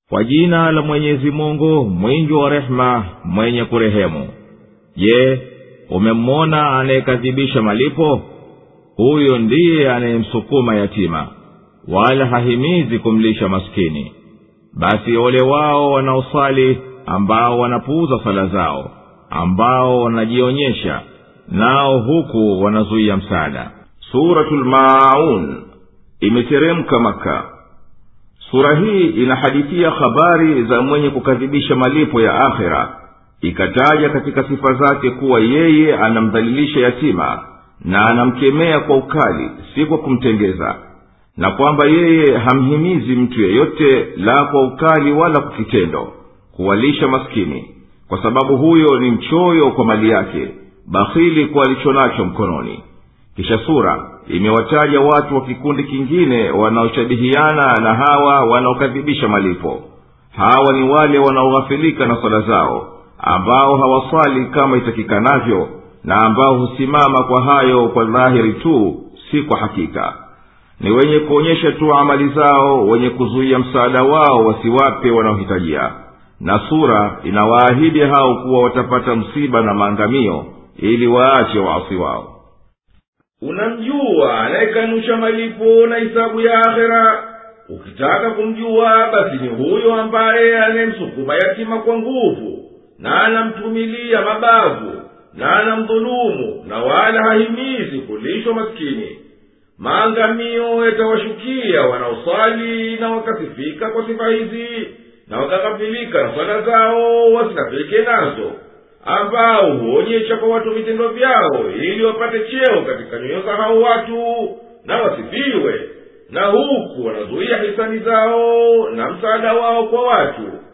kwa jina la mwenyezi mungu mwingi wa rehema mwenye kurehemu je umemwona anayekadhibisha malipo huyo ndiye anayemsukuma yatima wala hahimizi kumlisha maskini basi ole wao wanaosali ambao wanapuuza sala zao ambao wanajionyesha nao huku wanazuia msaada suratul maun imeteremka maka sura hii inahadithia habari za mwenye kukadhibisha malipo ya akhira ikataja katika sifa zake kuwa yeye anamdhalilisha yatima na anamkemea kwa ukali si kwa kumtengeza na kwamba yeye hamhimizi mtu yeyote la kwa ukali wala kwa kitendo kuwalisha maskini kwa sababu huyo ni mchoyo kwa mali yake bakhili kwa alicho nacho mkononi kisha sura imewataja watu wa kikundi kingine wanaoshabihiana na hawa wanaokadhibisha malipo hawa ni wale wanaoghafilika na swala zao ambao hawaswali kama itakikanavyo na ambao husimama kwa hayo kwa dhahiri tu si kwa hakika ni wenye kuonyesha tu amali zao wenye kuzuia msaada wao wasiwape wanaohitajia na sura inawaahidi hao kuwa watapata msiba na maangamio ili waache waasi wao unamjua anayekanusha malipo na hisabu ya akhera ukitaka kumjua basi ni huyo ambaye anayemsukuma yatima kwa nguvu na anamtumilia mabavu na anamdhulumu na wala hahimizi kulishwa maskini maangamio yatawashukia wanaosali na wakasifika kwa sifa hizi na wakaghafilika na swala zao wasinafike nazo ambao huonyesha kwa watu vitendo vyao ili wapate cheo katika nyoyo za hao watu na wasifiwe na huku wanazuia hisani zao na msaada wao kwa watu